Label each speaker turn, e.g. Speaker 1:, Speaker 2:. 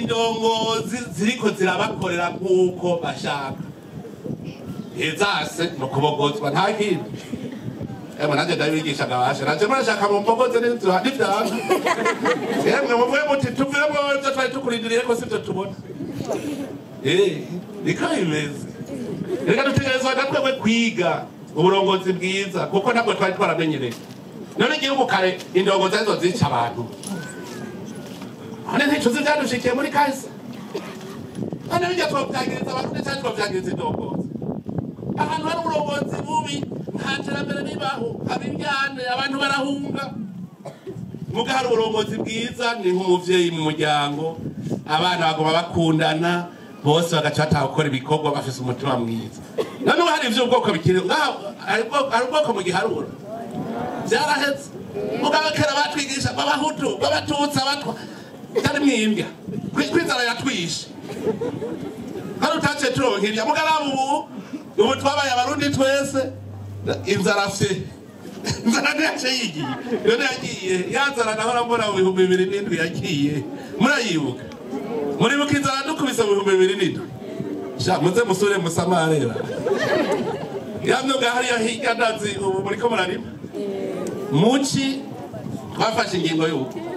Speaker 1: indongozi ziriko zirabakorera nk'uko bashaka izase ni ukubogozwa nta kindi emwe nanjye ndabigishaga bashe nanje murashaka mumbogoze n'ivyanga emwe muvuye muti tuvemo ivyo twari tukurindiriye ko sivyo tubona Eh, niko bimeze reka dutegerezwa natwebwe kwiga uburongozi bwiza kuko ntabwo twari twaramenyereye none igihugu kare indongozi arizo zica abantu none nticuzi ivyadushikiye muri kahise none bijya twovyagiriza abantu cyangwa twovyagiriza indongozi ahantu hari uburongozi bubi nta terambere ribaho haba iryane abantu barahunga muga hari uburongozi bwiza ni nk'umuvyeyi mu muryango abana bagoma bakundana bose bagaca bataha gukora ibikorwa bafise umutima mwiza none ubu hari ivy'ubwoko bikiri ngaho hari ubwoko- hari ubwoko mu giharura vyaraheze mugabo kera batwigisha b'abahutu b'abatutsi abatwa byari mwimbya Kwi- kwinzara yatwishe hano utaciye turonka irya mugarabu ubu ubu twabaye abarundi twese inzara fye inzara ntiyace yigiye iyo ntiyagiye ya nzara nahora mbona mu bihumbi bibiri n'indwi yagiye murayibuka muribuka inzara dukubise mu bihumbi bibiri n'indwi sha muze musure musamarera ya myuga hariya hirya ndazi ubu muriko murarima muci twafashe ingingo y'uko